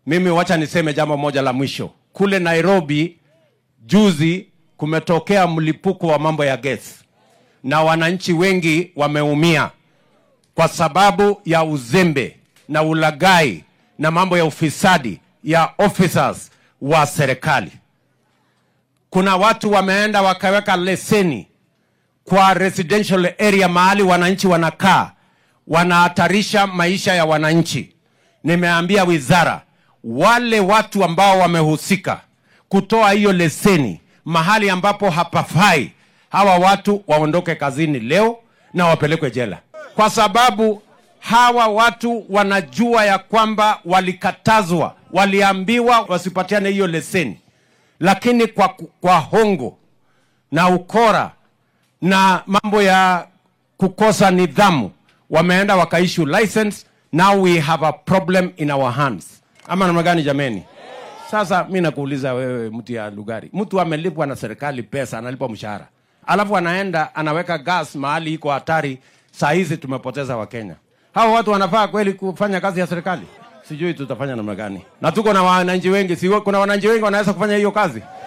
Mimi wacha niseme jambo moja la mwisho. Kule Nairobi juzi kumetokea mlipuko wa mambo ya gesi na wananchi wengi wameumia kwa sababu ya uzembe na ulagai na mambo ya ufisadi ya officers wa serikali. Kuna watu wameenda wakaweka leseni kwa residential area mahali wananchi wanakaa, wanahatarisha maisha ya wananchi. Nimeambia wizara wale watu ambao wamehusika kutoa hiyo leseni mahali ambapo hapafai, hawa watu waondoke kazini leo na wapelekwe jela, kwa sababu hawa watu wanajua ya kwamba walikatazwa, waliambiwa wasipatiane hiyo leseni, lakini kwa, kwa hongo na ukora na mambo ya kukosa nidhamu wameenda wakaishu license. Now we have a problem in our hands, ama namna gani jameni? Sasa mi nakuuliza wewe, mtu ya Lugari, mtu amelipwa na serikali pesa, analipwa mshahara, alafu anaenda anaweka gas mahali iko hatari. Saa hizi tumepoteza Wakenya. Hawa watu wanafaa kweli kufanya kazi ya serikali? Sijui tutafanya namna gani, na tuko na wananchi wengi, si kuna wananchi wengi wanaweza kufanya hiyo kazi?